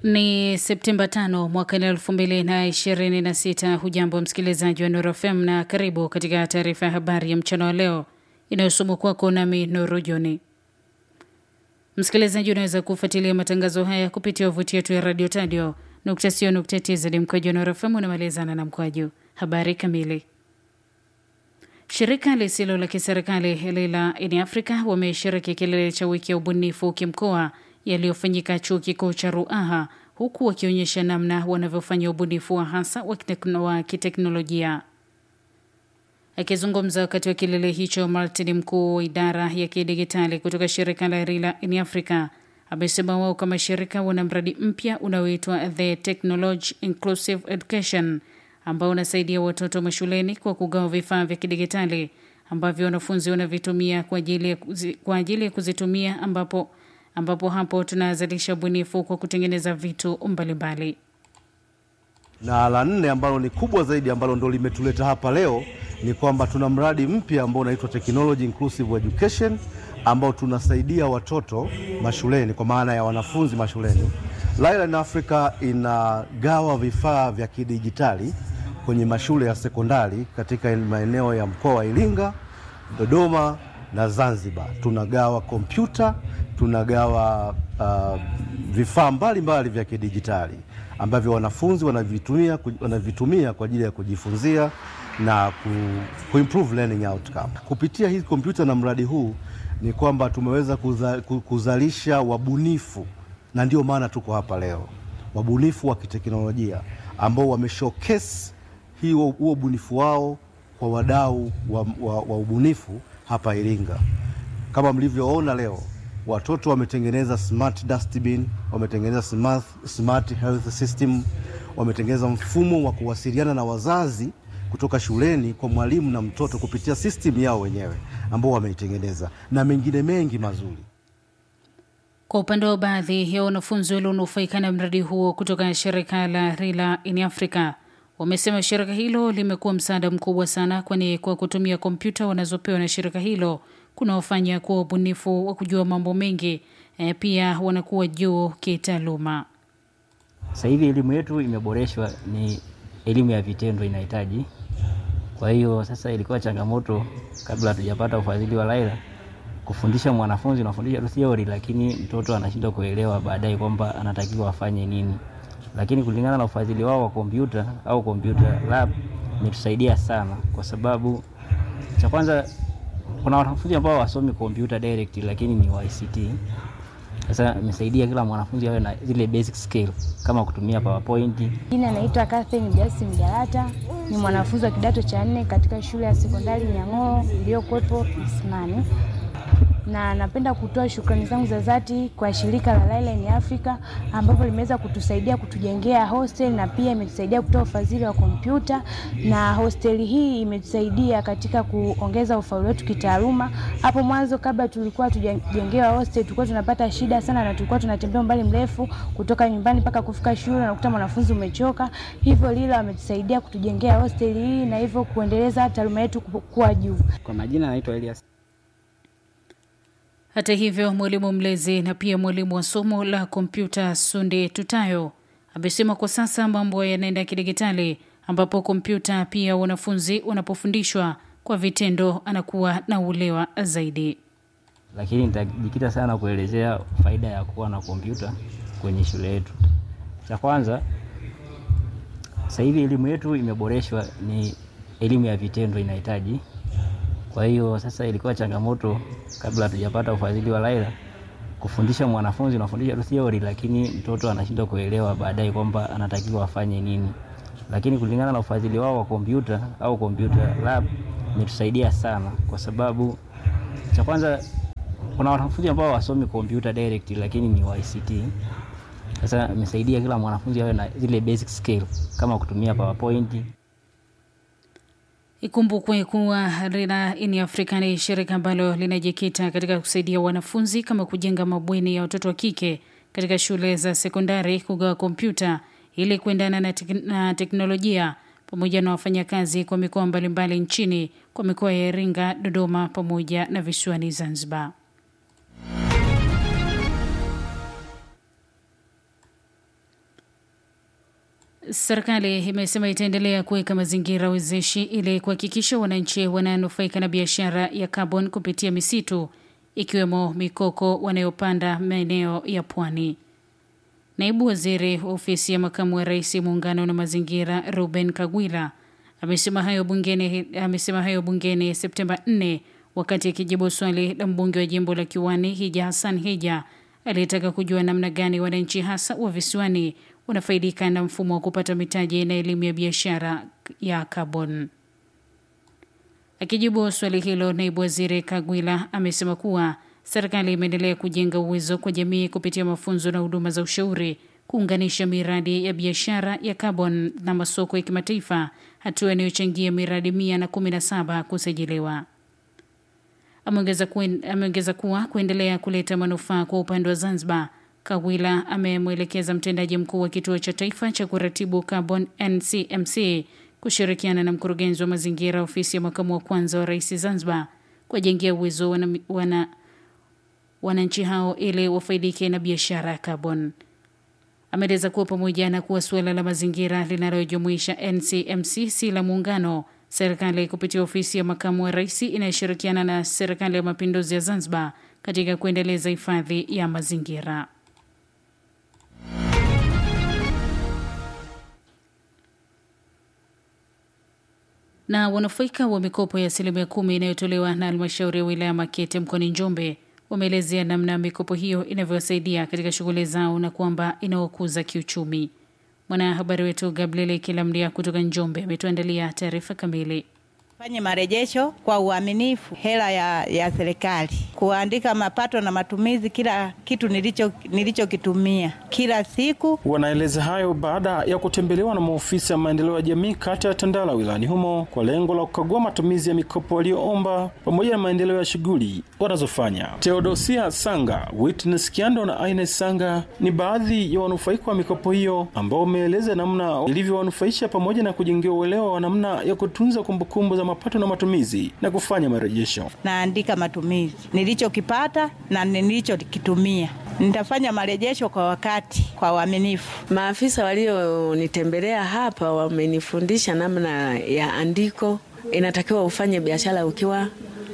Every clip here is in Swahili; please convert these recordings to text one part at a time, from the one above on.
Ni Septemba 5 mwaka elfu mbili na ishirini na sita. Hujambo msikilizaji wa Nuru FM na karibu katika taarifa ya habari ya mchana wa leo inayosomwa kwako nami Nuru Joni. Msikilizaji, unaweza kufuatilia matangazo haya kupitia wavuti yetu ya radio tadio nukta sio nukta tz mkwaju Nuru FM unamalizana na mkwaju. Habari kamili. Shirika lisilo la kiserikali la In Africa wameshiriki kilele cha wiki ya ubunifu kimkoa yaliyofanyika chuo kikuu cha Ruaha, huku wakionyesha namna wanavyofanya ubunifu wa hasa wa kiteknolojia. Akizungumza wakati wa kilele hicho, Martin, mkuu wa idara ya kidigitali kutoka shirika la Rila In Africa, amesema wao kama shirika wana mradi mpya unaoitwa The Technology Inclusive Education ambao unasaidia watoto mashuleni kwa kugawa vifaa vya kidigitali ambavyo wanafunzi wanavitumia kwa ajili ya, kwa ajili ya kuzitumia ambapo ambapo hapo tunazalisha ubunifu kwa kutengeneza vitu mbalimbali. Na la nne ambalo ni kubwa zaidi ambalo ndo limetuleta hapa leo ni kwamba tuna mradi mpya ambao unaitwa Technology Inclusive Education ambao tunasaidia watoto mashuleni kwa maana ya wanafunzi mashuleni. Laila in Africa inagawa vifaa vya kidijitali kwenye mashule ya sekondari katika maeneo ya mkoa wa Iringa, Dodoma na Zanzibar. Tunagawa kompyuta, tunagawa uh, vifaa mbalimbali vya kidijitali ambavyo wanafunzi wanavitumia, wanavitumia kwa ajili ya kujifunzia na ku, ku improve learning outcome. Kupitia hii kompyuta na mradi huu ni kwamba tumeweza kuza, kuzalisha wabunifu na ndio maana tuko hapa leo, wabunifu wa kiteknolojia ambao wameshowcase huo ubunifu wao kwa wadau wa, wa, wa ubunifu hapa Iringa. Kama mlivyoona leo, watoto wametengeneza smart dustbin, wametengeneza smart, smart health system, wametengeneza mfumo wa kuwasiliana na wazazi kutoka shuleni kwa mwalimu na mtoto kupitia system yao wenyewe ambao wameitengeneza na mengine mengi mazuri. Kwa upande wa baadhi ya wanafunzi walionufaika na mradi huo kutoka shirika la Rila in Africa wamesema shirika hilo limekuwa msaada mkubwa sana, kwani kwa kutumia kompyuta wanazopewa na shirika hilo kunaofanya kuwa ubunifu wa kujua mambo mengi e, pia wanakuwa juu kitaaluma. Sasa hivi elimu yetu imeboreshwa, ni elimu ya vitendo inahitaji. Kwa hiyo sasa ilikuwa changamoto kabla hatujapata ufadhili wa Laila kufundisha mwanafunzi, unafundisha tu theory, lakini mtoto anashindwa kuelewa baadaye kwamba anatakiwa afanye nini. Lakini kulingana na ufadhili wao wa kompyuta au kompyuta lab imetusaidia sana, kwa sababu cha kwanza kuna wanafunzi ambao wasomi kompyuta direct, lakini ni wa ICT. Sasa imesaidia kila mwanafunzi awe na zile basic skill kama kutumia PowerPoint. Jina naitwa Catherine Jasi Mjalata, ni mwanafunzi wa kidato cha nne katika shule ya sekondari Nyang'oro iliyokuwepo Isimani na napenda kutoa shukrani zangu za dhati kwa shirika la Laila in Africa ambapo limeweza kutusaidia kutujengea hostel na pia imetusaidia kutoa ufadhili wa kompyuta, na hosteli hii imetusaidia katika kuongeza ufaulu wetu kitaaluma. Hapo mwanzo kabla tulikuwa tujengewa hostel, tulikuwa tunapata shida sana na tulikuwa tunatembea umbali mrefu kutoka nyumbani mpaka kufika shule, na kukuta mwanafunzi umechoka. Hivyo Lila wametusaidia kutujengea hostel hii na hivyo kuendeleza taaluma yetu kuwa juu. Kwa majina naitwa Elias hata hivyo, mwalimu mlezi na pia mwalimu wa somo la kompyuta Sunde Tutayo amesema kwa sasa mambo yanaenda kidigitali, ambapo kompyuta pia wanafunzi wanapofundishwa kwa vitendo anakuwa na uelewa zaidi. Lakini nitajikita sana kuelezea faida ya kuwa na kompyuta kwenye shule yetu. Cha kwanza, sasa hivi elimu yetu imeboreshwa, ni elimu ya vitendo inahitaji kwa hiyo sasa ilikuwa changamoto kabla hatujapata ufadhili wa Laila kufundisha mwanafunzi, unafundisha tu theory, lakini mtoto anashindwa kuelewa baadaye kwamba anatakiwa afanye nini. Lakini kulingana na ufadhili wao wa kompyuta au kompyuta lab imetusaidia sana, kwa sababu cha kwanza kuna wanafunzi ambao wasomi kompyuta direct, lakini ni wa ICT. Sasa imesaidia kila mwanafunzi awe na zile basic skill kama kutumia PowerPoint. Ikumbukwe kuwa Rila in Africa ni shirika ambalo linajikita katika kusaidia wanafunzi kama kujenga mabweni ya watoto wa kike katika shule za sekondari, kugawa kompyuta ili kuendana na, tek na teknolojia, pamoja na wafanyakazi kwa mikoa mbalimbali nchini kwa mikoa ya Iringa, Dodoma pamoja na visiwani Zanzibar. Serikali imesema itaendelea kuweka mazingira wezeshi ili kuhakikisha wananchi wananufaika na biashara ya kaboni kupitia misitu ikiwemo mikoko wanayopanda maeneo ya pwani. Naibu waziri wa ofisi ya makamu wa rais muungano na mazingira Ruben Kagwila amesema hayo bungeni, amesema hayo bungeni Septemba 4 wakati akijibu swali la mbunge wa jimbo la Kiwani Hija Hassan Hija aliyetaka kujua namna gani wananchi hasa wa visiwani wanafaidika na mfumo wa kupata mitaji na elimu ya biashara ya kaboni. Akijibu swali hilo, naibu waziri Kagwila amesema kuwa serikali imeendelea kujenga uwezo kwa jamii kupitia mafunzo na huduma za ushauri, kuunganisha miradi ya biashara ya kaboni na masoko ya kimataifa, hatua inayochangia miradi mia na kumi na saba kusajiliwa. Ameongeza ameongeza kuwa kuendelea kuleta manufaa kwa upande wa Zanzibar. Kawila amemwelekeza mtendaji mkuu wa kituo cha taifa cha kuratibu carbon NCMC kushirikiana na mkurugenzi wa mazingira ofisi ya makamu wa kwanza wa rais Zanzibar kuwajengea uwezo wana, wana, wananchi hao ili wafaidike na biashara ya carbon. Ameeleza kuwa pamoja na kuwa suala la mazingira linalojumuisha NCMC si la muungano, serikali kupitia ofisi ya makamu wa rais inayoshirikiana na serikali ya mapinduzi ya Zanzibar katika kuendeleza hifadhi ya mazingira. Na wanufaika wa mikopo ya asilimia kumi inayotolewa na halmashauri ya wilaya Makete mkoani Njombe wameelezea namna mikopo hiyo inavyowasaidia katika shughuli zao na kwamba inawakuza kiuchumi. Mwanahabari wetu Gabriel Kilamdia kutoka Njombe ametuandalia taarifa kamili. Fanye marejesho kwa uaminifu hela ya, ya serikali, kuandika mapato na matumizi, kila kitu nilicho nilichokitumia kila siku. Wanaeleza hayo baada ya kutembelewa na maofisa ya maendeleo ya jamii kata ya Tandala wilayani humo kwa lengo la kukagua matumizi ya mikopo walioomba pamoja na maendeleo ya shughuli wanazofanya. Theodosia Sanga, Witness Kiando na Ines Sanga ni baadhi ya wanufaika wa mikopo hiyo ambao wameeleza namna ilivyowanufaisha pamoja na kujengewa uelewa wa namna ya kutunza kumbukumbu za mapato na matumizi na kufanya marejesho. Naandika matumizi nilichokipata na nilichokitumia. Nitafanya marejesho kwa wakati, kwa uaminifu. Maafisa walionitembelea hapa wamenifundisha namna ya andiko. Inatakiwa ufanye biashara ukiwa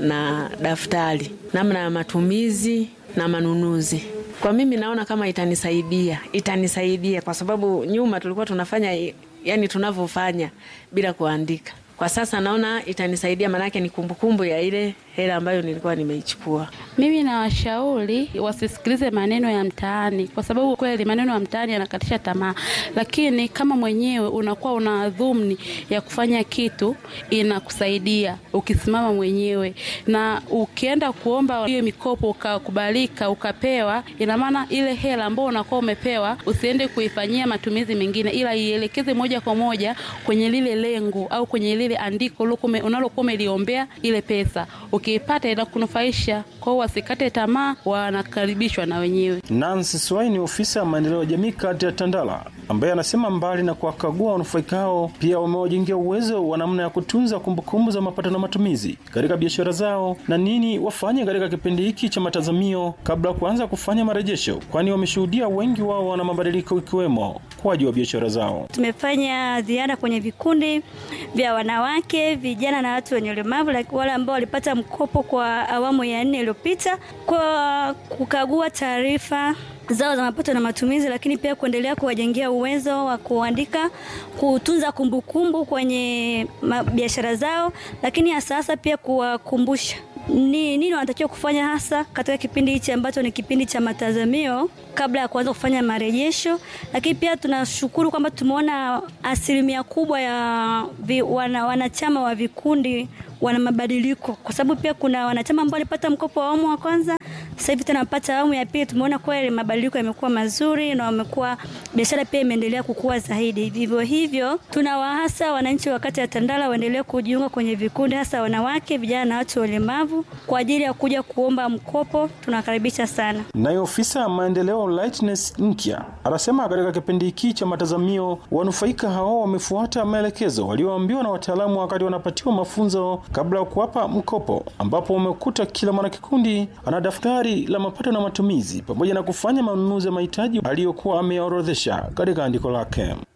na daftari, namna ya matumizi na manunuzi. Kwa mimi naona kama itanisaidia, itanisaidia kwa sababu nyuma tulikuwa tunafanya yani tunavyofanya bila kuandika. Kwa sasa naona itanisaidia, maanake ni kumbukumbu ya ile hela ambayo nilikuwa nimeichukua. Mimi nawashauri wasisikilize maneno ya mtaani, kwa sababu kweli maneno ya mtaani yanakatisha tamaa, lakini kama mwenyewe unakuwa una dhumni ya kufanya kitu, inakusaidia ukisimama mwenyewe, na ukienda kuomba hiyo mikopo ukakubalika, ukapewa, ina maana ile hela ambayo unakuwa umepewa usiende kuifanyia matumizi mengine, ila ielekeze moja kwa moja kwenye lile lengo au kwenye lile andiko unalokuwa umeliombea ile pesa ukiipata inakunufaisha. Kwa hiyo wasikate tamaa, wanakaribishwa na wenyewe. Nancy Swai ni ofisa ya maendeleo ya jamii kati ya Tandala, ambaye anasema mbali na kuwakagua wanufaika hao, pia wamewajengea uwezo wa namna ya kutunza kumbukumbu za mapato na matumizi katika biashara zao na nini wafanye katika kipindi hiki cha matazamio kabla ya kuanza kufanya marejesho, kwani wameshuhudia wengi wao wana mabadiliko ikiwemo ukuaji wa biashara zao. Tumefanya ziara kwenye vikundi vya wanawake, vijana na watu wenye ulemavu, wale ambao walipata mkopo kwa awamu ya nne iliyopita, kwa kukagua taarifa zao za mapato na matumizi, lakini pia kuendelea kuwajengea uwezo wa kuandika, kutunza kumbukumbu kwenye biashara zao, lakini hasa hasa pia kuwakumbusha ni nini wanatakiwa kufanya hasa katika kipindi hichi ambacho ni kipindi cha matazamio kabla ya kuanza kufanya marejesho. Lakini pia tunashukuru kwamba tumeona asilimia kubwa ya vi, wana, wanachama wa vikundi wana mabadiliko, kwa sababu pia kuna wanachama ambao walipata mkopo wa awamu wa kwanza, sasa hivi tena wapata awamu ya pili. Tumeona kweli mabadiliko yamekuwa mazuri na wamekuwa biashara pia imeendelea kukua zaidi. Vivyo hivyo, tunawahasa wananchi wa kata ya Tandala waendelee kujiunga kwenye vikundi, hasa wanawake, vijana na watu walemavu kwa ajili ya kuja kuomba mkopo. Tunakaribisha sana. Naye ofisa ya maendeleo Lightness Nkya anasema katika kipindi hiki cha matazamio wanufaika hao wamefuata maelekezo walioambiwa na wataalamu wakati wanapatiwa mafunzo kabla ya kuwapa mkopo, ambapo wamekuta kila mwanakikundi ana daftari la mapato na matumizi pamoja na kufanya manunuzi ya mahitaji aliyokuwa ameorodhesha katika andiko lake.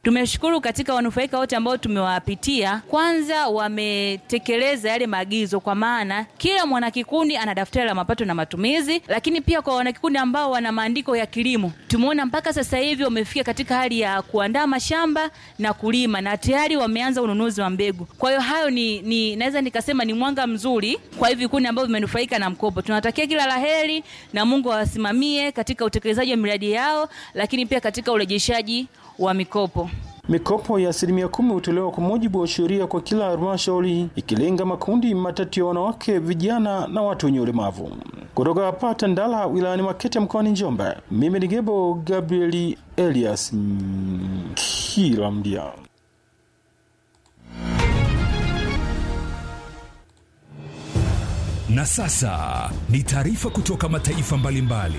Tumeshukuru katika wanufaika wote ambao tumewapitia, kwanza wametekeleza yale maagizo, kwa maana kila mwanakikundi ana daftari la mapato na matumizi, lakini pia kwa wanakikundi ambao wana maandiko ya kilimo, tumeona mpaka sasa hivi wamefika katika hali ya kuandaa mashamba na kulima na tayari wameanza ununuzi wa mbegu. Kwa hiyo hayo ni, ni naweza nikasema ni mwanga mzuri kwa hivi vikundi ambavyo vimenufaika na mkopo. Tunatakia kila laheri na Mungu awasimamie katika utekelezaji wa miradi yao, lakini pia katika urejeshaji wa mikopo. Mikopo ya asilimia kumi hutolewa kwa mujibu wa sheria kwa kila halmashauri ikilenga makundi matatu ya wanawake, vijana na watu wenye ulemavu. Kutoka hapa Tandala wilayani Makete mkoani Njombe, mimi ni Gebo Gabrieli Elias kila mdia. Na sasa ni taarifa kutoka mataifa mbalimbali.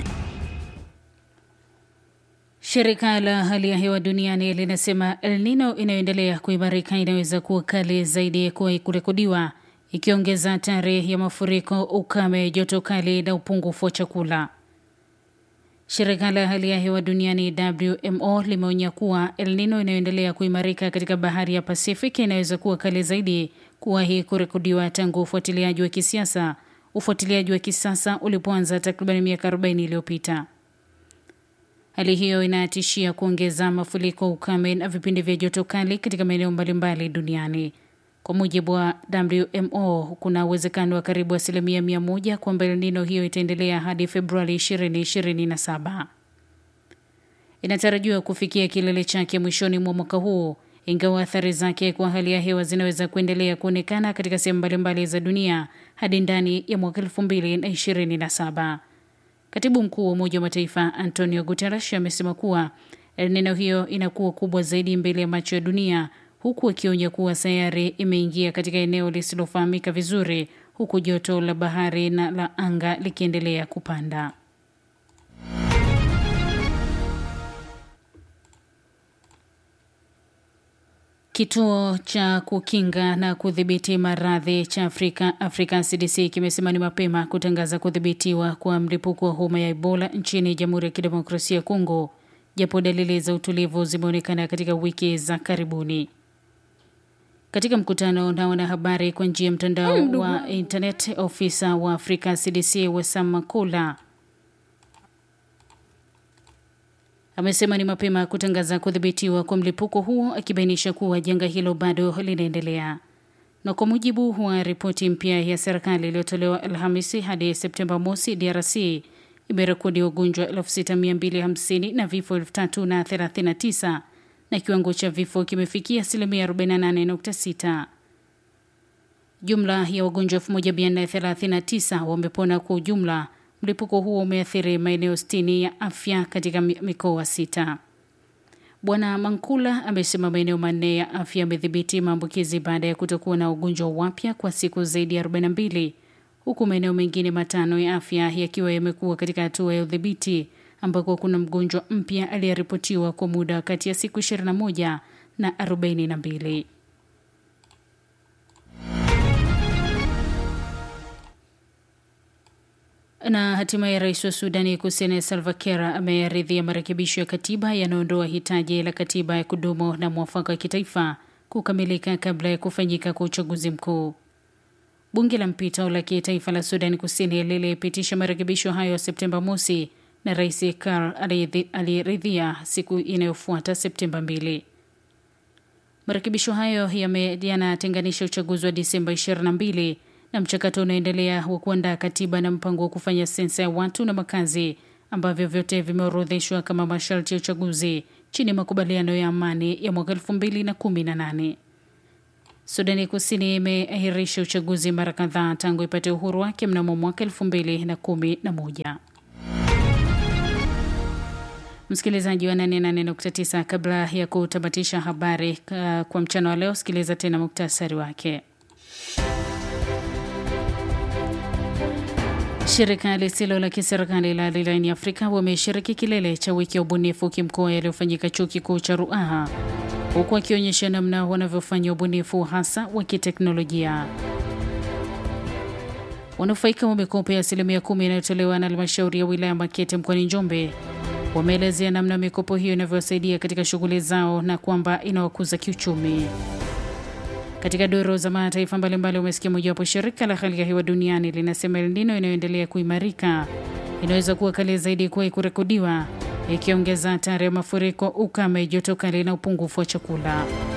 Shirika la hali ya hewa duniani linasema El Nino inayoendelea kuimarika inaweza kuwa kali zaidi kuwahi kurekodiwa, ikiongeza hatari ya mafuriko, ukame, joto kali na upungufu wa chakula. Shirika la hali ya hewa duniani WMO limeonya kuwa El Nino inayoendelea kuimarika katika bahari ya Pasifiki inaweza kuwa kali zaidi kuwahi kurekodiwa tangu ufuatiliaji wa kisiasa ufuatiliaji wa kisasa ulipoanza takriban miaka 40 iliyopita. Hali hiyo inatishia kuongeza mafuriko, ukame na vipindi vya joto kali katika maeneo mbalimbali duniani. Kwa mujibu wa WMO, kuna uwezekano wa karibu asilimia mia moja kwamba El Nino hiyo itaendelea hadi Februari 2027. Inatarajiwa kufikia kilele chake mwishoni mwa mwaka huu, ingawa athari zake kwa hali ya hewa zinaweza kuendelea kuonekana katika sehemu mbalimbali za dunia hadi ndani ya mwaka 2027. Katibu mkuu wa Umoja wa Mataifa Antonio Guterres amesema kuwa El Nino hiyo inakuwa kubwa zaidi mbele ya macho ya dunia, huku akionya kuwa sayari imeingia katika eneo lisilofahamika vizuri, huku joto la bahari na la anga likiendelea kupanda. Kituo cha kukinga na kudhibiti maradhi cha Afrika, Afrika CDC kimesema ni mapema kutangaza kudhibitiwa kwa mlipuko wa homa ya Ebola nchini Jamhuri ya Kidemokrasia ya Kongo, japo dalili za utulivu zimeonekana katika wiki za karibuni. Katika mkutano na wanahabari kwa njia ya mtandao mm, wa internet, ofisa wa Afrika CDC Wesam Makula amesema ni mapema kutangaza kudhibitiwa kwa mlipuko huo, akibainisha kuwa janga hilo bado linaendelea. Na kwa mujibu wa ripoti mpya ya serikali iliyotolewa Alhamisi, hadi Septemba mosi, DRC imerekodi wagonjwa 6250 na vifo 3039 na kiwango cha vifo kimefikia asilimia 48.6. Jumla ya wagonjwa 1439 wamepona kwa ujumla. Mlipuko huo umeathiri maeneo 60 ya afya katika mikoa sita. Bwana Mankula amesema maeneo manne ya afya yamedhibiti maambukizi baada ya kutokuwa na wagonjwa wapya kwa siku zaidi ya 42 huku maeneo mengine matano ya afya yakiwa yamekuwa katika hatua ya udhibiti ambako kuna mgonjwa mpya aliyeripotiwa kwa muda kati ya siku 21 na 42. Na hatimaye rais wa Sudani Kusini Salva Kiir ameyaridhia marekebisho ya katiba yanayoondoa hitaji la katiba ya kudumu na mwafaka wa kitaifa kukamilika kabla ya kufanyika kwa uchaguzi mkuu. Bunge la mpito la kitaifa la Sudani Kusini lilipitisha marekebisho hayo Septemba mosi na rais Kiir aliridhia siku inayofuata Septemba mbili. Marekebisho hayo yanatenganisha uchaguzi wa Disemba 22 na mchakato unaendelea wa kuandaa katiba na mpango wa kufanya sensa ya watu na makazi ambavyo vyote vimeorodheshwa kama masharti ya uchaguzi chini ya makubaliano ya amani ya mwaka elfu mbili na kumi na nane. Sudani Kusini imeahirisha uchaguzi mara kadhaa tangu ipate uhuru wake mnamo mwaka elfu mbili na kumi na moja. Msikilizaji wa 88.9, kabla ya kutamatisha habari kwa mchana wa leo, sikiliza tena muktasari wake. Shirika lisilo la kiserikali la Lilaini Afrika wameshiriki kilele cha wiki ya ubunifu kimkoa yaliyofanyika chuo kikuu cha Ruaha, huku wakionyesha namna wanavyofanya ubunifu hasa wa kiteknolojia. Wanufaika wa mikopo ya asilimia kumi inayotolewa na halmashauri ya wilaya Makete mkoani Njombe Wameelezea namna mikopo hiyo inavyowasaidia katika shughuli zao na kwamba inawakuza kiuchumi. Katika doro za mataifa mbalimbali umesikia mojawapo, shirika la hali ya hewa duniani linasema El Nino inayoendelea kuimarika inaweza kuwa kali zaidi kuwahi kurekodiwa, ikiongeza hatari ya mafuriko, ukame, joto kali na upungufu wa chakula.